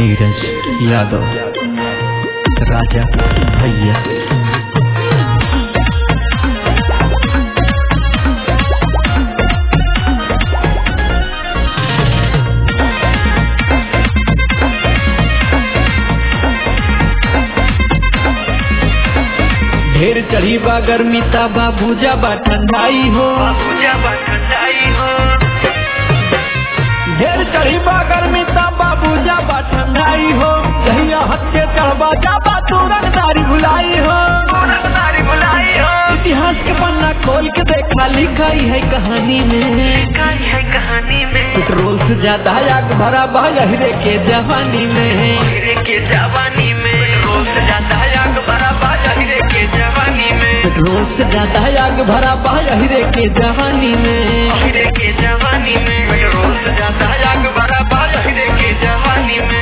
नीरज यादव राजा भैया ढेर चढ़ी बा गर्मी ता बाबूजा बा ठंडाई हो ढेर चढ़ी बा गर्मी ता बाबूजा बा ठंडाई हो जहिया हत्ते चढ़बा जाबा तू रंगदारी भुलाई हो इतिहास के पन्ना खोल के देखा लिखाई है कहानी में कहानी में पेट्रोल से ज्यादा आग भरा बा हीरे के जवानी में हीरे के जवानी में रोज जाता है आग भरा बाजा हीरे के जवानी में पेट्रोल से ज्यादा आग भरा बा हीरे के जवानी में हीरे के जवानी में रोज जाता है आग भरा बाजा हीरे के जवानी में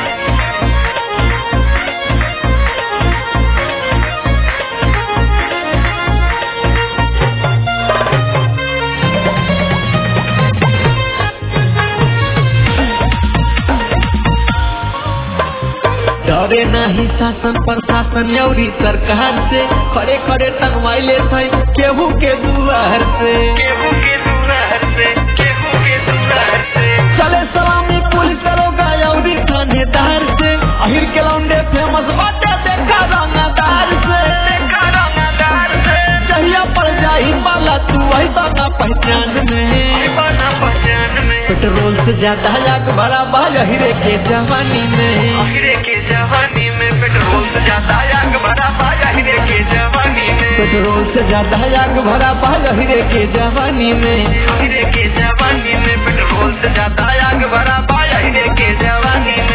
डरे नहीं शासन प्रशासन यौरी सरकार से खड़े खड़े टंगवाइले थे केहू के दुआर से केहू के दुआर से केहू के दुआर से चले सलामी पुलिस दरोगा यौरी थानेदार से अहिर के लौंडे फेमस बाटे देखा रंगदार से देखा रंगदार से जहिया पड़ जाही पाला तू वही बना पहचान में बना पहचान में पेट्रोल से ज्यादा आग भरा बा हीरे के जवानी में हीरे के जवानी में पेट्रोल से जाता है आग भरा बाजा हीरे के जवानी में पेट्रोल से ज्यादा आग भरा बा हीरे के जवानी में हीरे के जवानी में पेट्रोल से जाता है आग भरा बाजा हीरे के जवानी में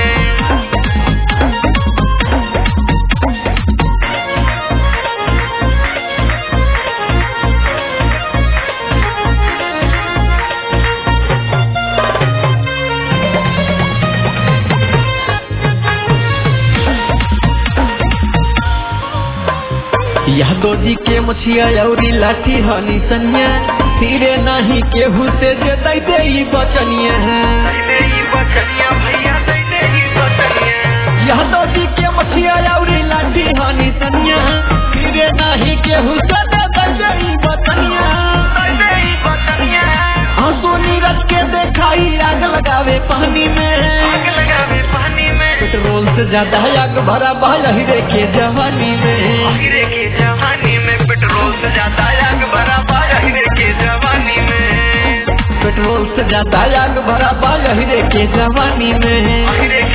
यादव जी के मुछिया औरी लाठी हनी सनिया फिरे नहीं केहू से जे दैते ई बचनिया दैले ही बचनिया भैया दैले ही बचनिया यादव जी के मुछिया औरी लाठी हनी सनिया फिरे नहीं केहू से जे दैते ई बचनिया दैले ही बचनिया आंसू नीरज के देखाई आग लगावे पानी में आग लगावे पानी में पेट्रोल से ज्यादा आग भरा बा हीरे के जवानी में हीरे के जवानी में पेट्रोल से जाता है आग भरा बाजा हीरे के जवानी में पेट्रोल से ज्यादा आग भरा बा हीरे के जवानी में हीरे